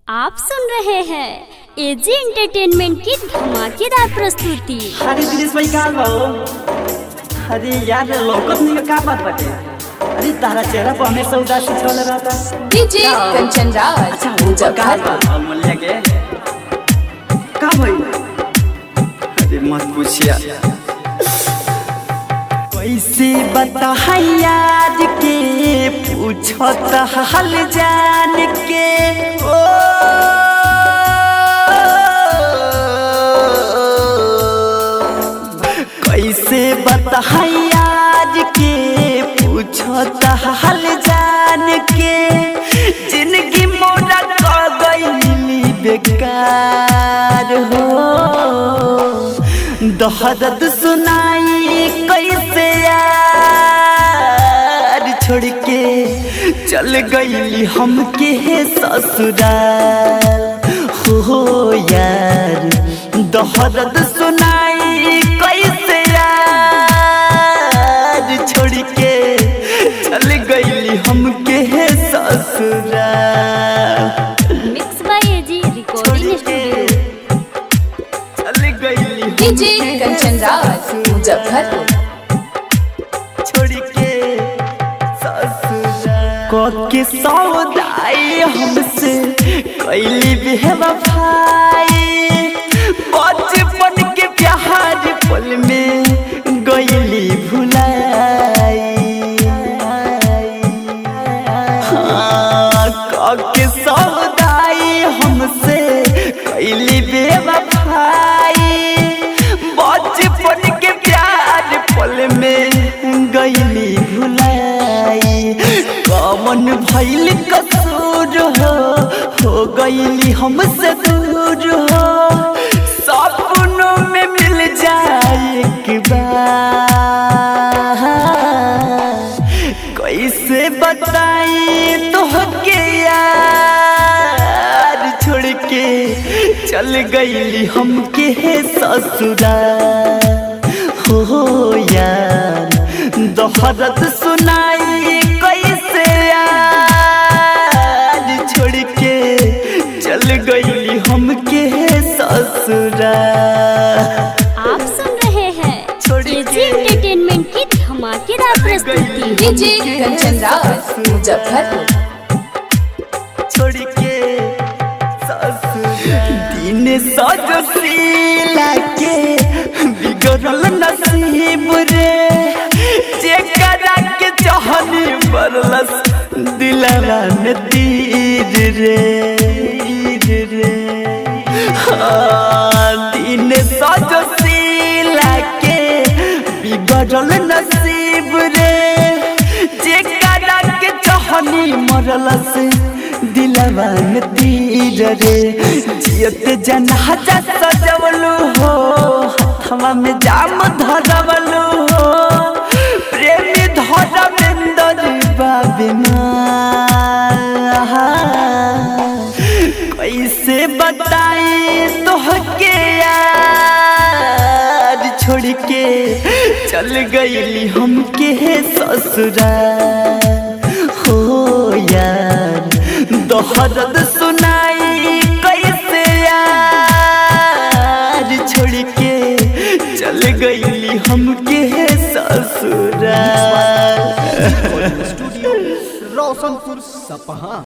आप सुन रहे हैं एजी एंटरटेनमेंट की धमाकेदार प्रस्तुति अरे दिनेश भाई कहाँ बा हो अरे यार लौकत नहीं का बात बाटे अरे तारा चेहरा पर हमेशा उदासी छल रहता डीजे कंचन राज अच्छा वो का कहाँ बा अमूल्य के का भाई अरे मत पूछिया कैसे बता याद के पूछत हाल जान के ओ कैसे बता याद के पूछत हाल जान के जिंदगी मोरा कर गई बेकार हो दहदत सुनाई कैसे यार छोड़ के चल गई हमके ससुराल हो यार दहदत सुनाई कैसे यार छोड़ के चल गई हमके ससुराल mix by A G recording studio चल गई डीजे कंचन राज मुजफ्फरपुर छोड़ के ससुराल के सौदाई हमसे कैली बेवफाई बचपन के प्यार पल में गईली भुलाई हाँ, के सौदाई हमसे कैली बेवफाई बचपन के प्यार पल में गईली भुलाई कमन भैल कसूर हो हो गईली हमसे दूर हो सपनों में मिल जाए एक बार कैसे बताई तोहके यार छोड़ के चल गईली हमके ससुराल हो यार दोहरत सुनाई कैसे यार छोड़ के चल गईली हमके ससुराल आप सुन रहे हैं छोड़ एजी के- एंटरटेनमेंट की धमाकेदार प्रस्तुति डीजे कंचन राज मुजफ्फरपुर छोड़ के ससुराल दिन सजशीला के बिगड़ल नसीब रे जेकरा के चाहनी बरलस दिलवा में तीर रे तीर रे हाँ, दिन सजशीला के बिगड़ल नसीब रे जेकरा के चाहनी मरलस दिलवा में तीर रे जियत जनाजा सजवलू हो हथवा में जाम धरवलू हो प्रेमी धरमेंद्र बाबिना कैसे बताई तोहके यार छोड़ के चल गईली हमके ससुराल हो यार दोहरद सुनाई कैसे यार छोड़ के चल गईली हमके ससुराल स्टूडियो रोशनपुर सपहा